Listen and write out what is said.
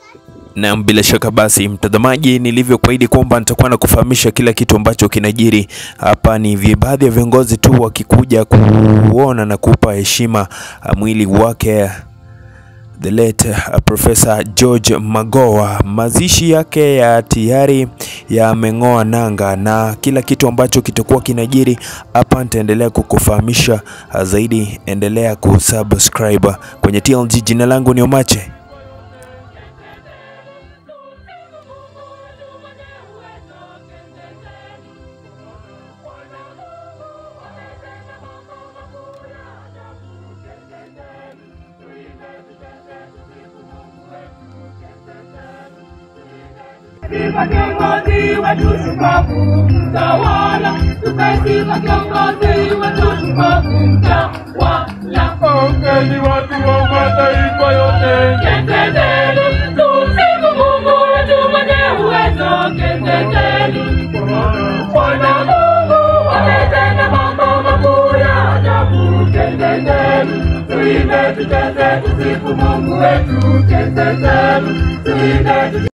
Na bila shaka basi, mtazamaji, nilivyokuahidi kwamba nitakuwa na kufahamisha kila kitu ambacho kinajiri hapa. Ni vi- baadhi ya viongozi tu wakikuja kuona na kupa heshima uh, mwili wake the late uh, Professor George Magoha. Mazishi yake ya tayari yameng'oa nanga, na kila kitu ambacho kitakuwa kinajiri hapa nitaendelea kukufahamisha uh, zaidi. Endelea kusubscribe kwenye TLG. Jina langu ni Omache. Sifa kiongozi wetu shupavu, mtawala. Tukasifa kiongozi wetu shupavu, mtawala. Ongeni watu wa mataifa yote, Keteteni, tumsifu Mungu wetu mwenye uwezo. Keteteni, Bwana Mungu ametenda mambo makuu ya ajabu. Keteteni, tuimbe, tucheze, tusifu Mungu wetu. Keteteni, tuimbe, tucheze